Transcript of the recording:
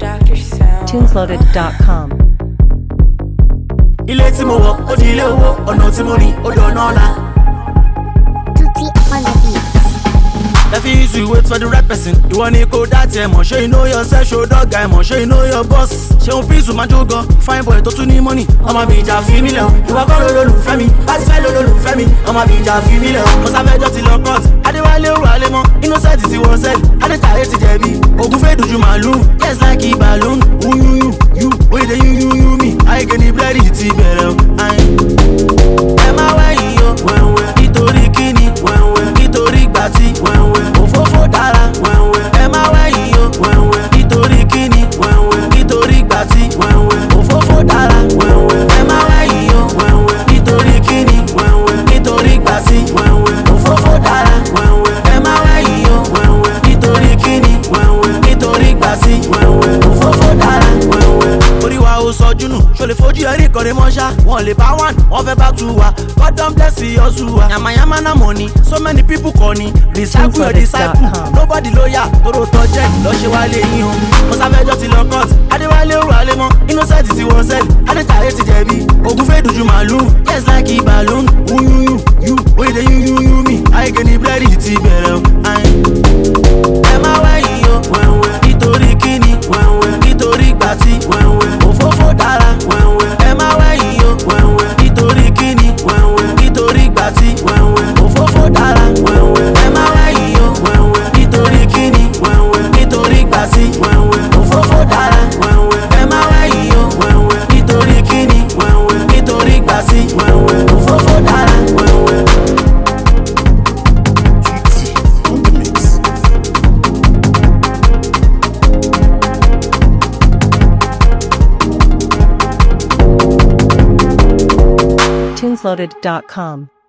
Dr. Sound. Tunesloaded.com. ilé tí mo wọ̀ ó di ilé owó ọ̀nà tí mo rìn ó dọ̀nà ọ̀la. Tutti on the beat. If you use to wait for the right person, ìwọ ni kò dá tiẹ̀ mọ̀ ṣé you know yourself ṣó dọ́gà ẹ̀ mọ̀ ṣé you know your boss. Ṣéun Prince máa jó gan, fine boy tó tún ní money. Ọmọ mi ìjà fi mí lẹ̀ o, ìwọ kọ́ ló lólùfẹ́ mi, láti fẹ́ ló lólùfẹ́ mi. Ọmọ mi ìjà fi mí lẹ̀ o, mo sáfẹ́jọ́ ti lọ court. Adéwálé ò wálé mọ́, innocent ti wọ sẹ́ẹ̀lì. Adétayé ti jẹ̀bi, ògùn fẹ́ dojú màlúù. Yes like a balloon, wúyúyú, yú, oye dey yúyúyú mi. Àyíké ni búrẹ́dì ti bẹ̀rẹ̀ o. Ayin ẹ má wẹ̀yìn o wẹ̀wẹ̀ nítorí kíni wẹ̀wẹ̀ nítorí gbàtí wẹ̀wẹ̀ òfófó dára wẹ̀wẹ̀ ẹ má wẹ̀yìn o wẹ̀wẹ̀ nítorí kíni wẹ̀wẹ̀ nítorí gbàtí wẹ̀wẹ̀ òfófó dára wẹ̀wẹ̀ ẹ má wẹ̀yìn o wẹ̀wẹ̀ nítorí kíni wẹ̀wẹ̀ nítorí gbàtí wẹ̀wẹ̀ òfófó dára wẹ̀wẹ̀ ẹ má wẹ̀yìn o wẹ̀wẹ̀ nítorí kíni wẹ̀wẹ̀ nítorí gbàtí wẹ̀wẹ̀ òfófó dára wẹ̀wẹ̀ orí wa ó sọjú nù ṣo lè fojú ẹrí ìkọrẹ mọ́ṣá wọn lè bá one wọn fẹ́ bá two wa God don bless you ọ̀sùn wa yamayama na money so many people kọ́ ni recycle your disciple nobody lóyà tóró tọ́jẹ́ lọ́ṣẹ́ wa lè yín o mo sáfẹ́jọ́ ti lọ court adéwálé ò wálé mọ́ innocent ti wọ sẹ́ẹ̀lì adétayé ti jẹ̀bi ògùn fẹ́ dojú màlúù yes like a balloon wúyúyú yú oye dey yúyúyú mi àyíké ni búrẹ́dì ti bẹ̀rẹ̀ o. ayin ẹ má wẹ̀yìn o wẹ̀wẹ̀ nítorí kíni wẹ̀wẹ̀ nítorí gbàtí wẹ̀wẹ̀ òfófó dára wẹ̀wẹ̀ ẹ má wẹ̀yìn o wẹ̀wẹ̀ nítorí kíni wẹ̀wẹ̀ nítorí gbàtí wẹ̀wẹ̀ òfófó dára wẹ̀wẹ̀ ẹ má wẹ̀yìn o wẹ̀wẹ̀ nítorí kíni wẹ̀wẹ̀ nítorí gbàtí wẹ̀wẹ̀ òfófó dára wẹ̀wẹ̀ ẹ má wẹ̀yìn o wẹ̀wẹ̀ nítorí kíni wẹ̀wẹ̀ nítorí gbàtí wẹ̀wẹ̀ òfófó dára wẹ̀wẹ̀. Tunesloaded.com.